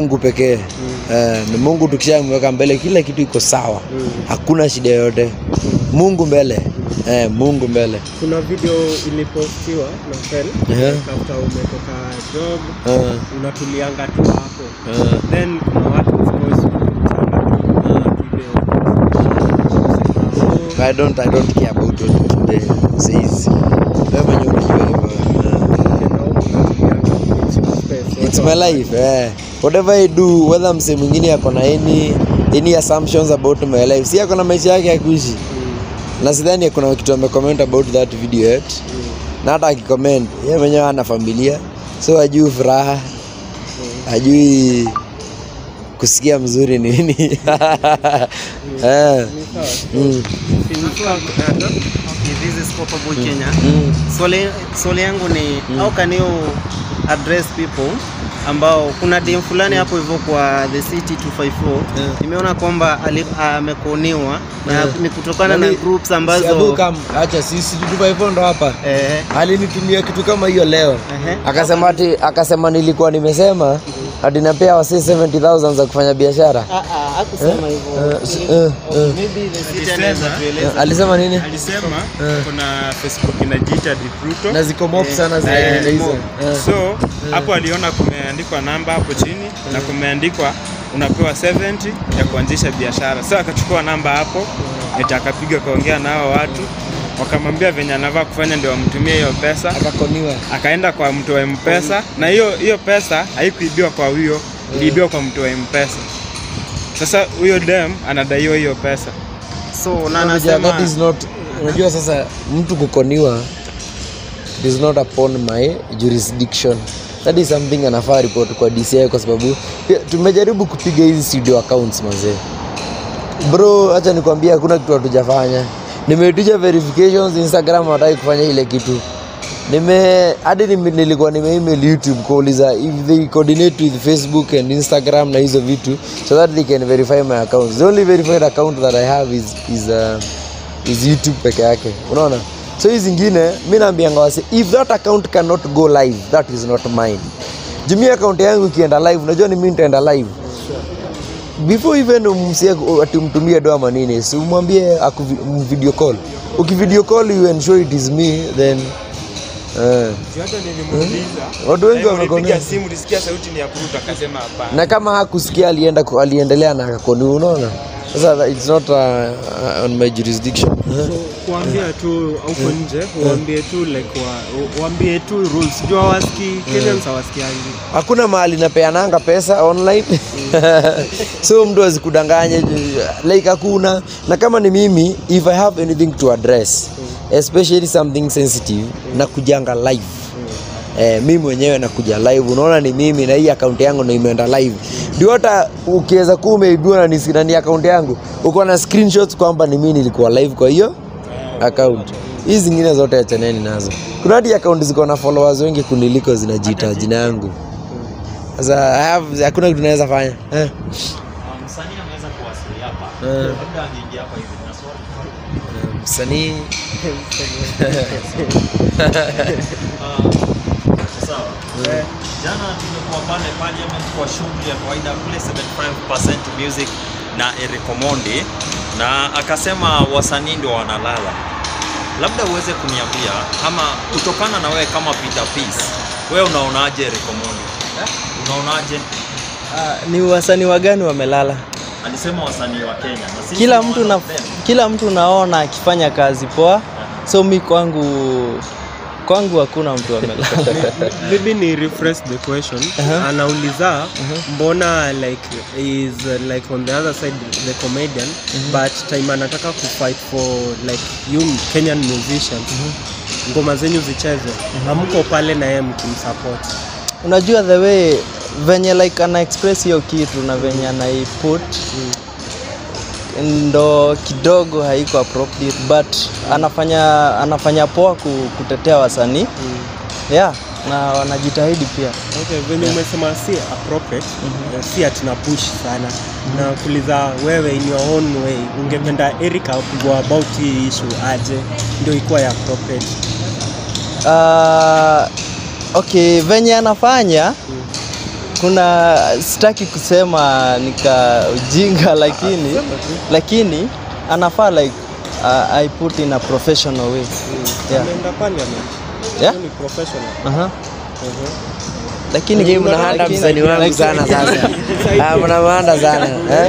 Mungu pekee eh, ni Mungu tukishamweka mbele kila kitu iko sawa hakuna shida yoyote Mungu mbele eh, Mungu mbele Kuna video ilipostiwa na Fel Ehe. after umetoka job eh, unatulianga tu hapo eh. then kuna watu of course wanakutana tu But I don't, I don't care about what they says. Wewe mwenyewe unajua hivyo. Eh, It's my life. Eh. Whatever I do, whether mse mwingine ako na any any assumptions about my life. Si ako na maisha yake ya kuishi. Na sidhani kuna kitu amecomment about that video yet. Na hata akicomment, yeye mwenyewe ana familia. So ajui furaha. Ajui kusikia mzuri ni nini. Eh. Mm. Okay, this is Papa Boy Kenya. Mm. Swali, swali yangu ni how can you address people ambao kuna dem fulani hapo hivyo kwa the city 254 Yeah. nimeona kwamba ali- amekoniwa na Yeah. ni kutokana na Nani- groups Si Abu ambazo kam, acha sisi tutupa ndo hapa. eh, alinitumia kitu kama hiyo leo Ehe. akasema ati akasema nilikuwa nimesema ati napea wasi 70000 za kufanya biashara ah, ah, hakusema hivyo. Eh, s- eh, eh. Maybe the city anaweza tueleza. Eh, alisema nini alisema Eh. kuna facebook inajiita Recruiter. na ziko mop sana Eh, zile hizo mob. Eh. so hapo aliona kumeandikwa namba hapo chini na kumeandikwa unapewa 70 ya kuanzisha biashara so akachukua namba hapo eti akapiga kaongea na hao watu wakamwambia venye anavaa kufanya ndio wamtumie hiyo pesa akakoniwa akaenda kwa mtu wa mpesa na hiyo hiyo pesa haikuibiwa kwa huyo iliibiwa kwa mtu wa mpesa sasa huyo dem anadaiwa hiyo pesa so na Unajua, anasema that is not unajua sasa mtu kukoniwa it is not upon my jurisdiction that is something anafaa report kwa DCI kwa sababu pia tumejaribu kupiga hizi studio accounts mazee bro acha nikwambia hakuna kitu hatujafanya nimeitisha verifications instagram hataki kufanya ile kitu nime hadi nime- nilikuwa nimeemail youtube kuuliza if they coordinate with facebook and instagram na hizo vitu so that they can verify my account the only verified account that i have is, is, uh, is youtube peke yake unaona so hii zingine mi naambianga wase if that account cannot go live that is not mine jumia account yangu ikienda live unajua ni mi nitaenda live before even umsie ati umtumie doa manini si umwambie aku- video call ukivideo call you ensure it is me then eh. hata nilimuuliza watu wengi ulipiga wamekoni simu ulisikia sauti ni ya kuruta akasema hapana na kama hakusikia alienda ku- aliendelea na akakoni unaona sasa that- it's not uh, uh, on my jurisdiction Eh. kuambia tu huko nje uambie tu like wa, uambie tu rules jua waski Kenyans hawasikiangi hakuna mahali napeananga pesa online so mtu azikudanganye ju- like hakuna na kama ni mimi if i have anything to address especially something sensitive na kujanga live Eh, mi mwenyewe nakuja live unaona ni mimi na hii akaunti yangu ndo imeenda live ndio hata ukiweza kuwa umeibiwa na ni- na ni akaunti yangu uko na screenshots kwamba ni mimi nilikuwa live kwa hiyo account hizi zingine zote achaneni nazo kuna hadi akaunti ziko na followers wengi kuniliko zinajiita jina yangu sasa I have- hakuna kitu naweza fanya eh. msanii ameweza kuwasili hapa Eh. labda angeingia hapa hivi na swali Eh, msanii sawa jana tumekuwa pale parliament kwa shughuli ya kawaida kule 75% music na Eric Omondi na akasema wasanii ndio wanalala labda uweze kuniambia ama kutokana na wewe kama Peter Peace wewe unaonaje Eric Omondi unaonaje Ah, ni wasanii wagani wamelala? alisema wasanii wa Kenya na sisi Kila ni mtu one na, of them. kila mtu naona akifanya kazi poa, so mi kwangu kwangu hakuna mtu amelala. maybe ni refresh the question anauliza mbona like is uh, like on the other side the comedian but time anataka kufight for like you Kenyan musicians ngoma zenyu zichezwe hamko pale na yeye mkimsupport Unajua the way venye like ana express hiyo kitu na venye anaiput ndo kidogo haiko appropriate but anafanya anafanya poa ku- kutetea wasanii yeah, na wanajitahidi pia. Okay, venye umesema si appropriate eh, si ati na push sana na kuuliza wewe in your own way ungependa Erica go about hii issue aje ndio ikuwa ya appropriate Uh, okay, venye anafanya kuna sitaki kusema nika ujinga lakini lakini anafaa like uh, I put in a professional way yeah. Ameenda parliament. Yeah. Huyo ni professional. Aha. Mhm. lakini Nyinyi mnahanda lakini- msanii wangu sana sasa. Ah, mnamhanda sana. Eh?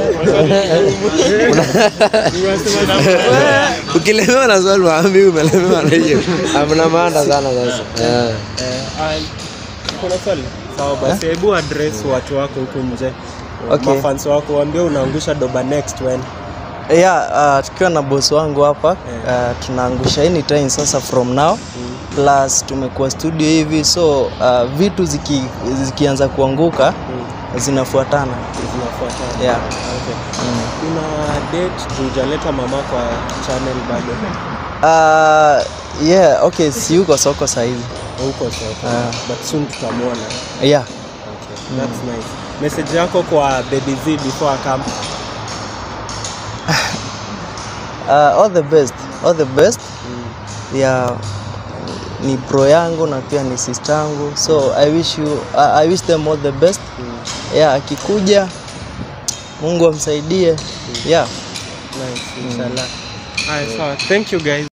Ukilemewa na swali waambi umelemewa na hiyo. Ah, mnamhanda sana sasa. Yeah. Eh, ah, kuna swali? Sawa basi, hebu address watu wako huku nje. Okay. Mafans wako waambie unaangusha doba next when. yeah, uh, tukiwa na boss wangu hapa uh, tunaangusha anytime sasa from now plus tumekuwa studio hivi so uh, vitu ziki, zikianza kuanguka zinafuatana Zinafuatana. yeah. Okay. Kuna date tujaleta mama kwa channel bado. Uh, yeah, okay, si yuko soko sahizi Huko sasa. Ah. But soon tutamwona. yeah. Okay. That's nice. Message yako kwa Baby Z before akam. Uh, all the best all the best yeah, ni pro yangu na pia ni sister yangu so I wish you uh, I wish them all the best yeah, akikuja Mungu amsaidie yeah. Nice, inshallah. Haya, sawa. Thank you guys.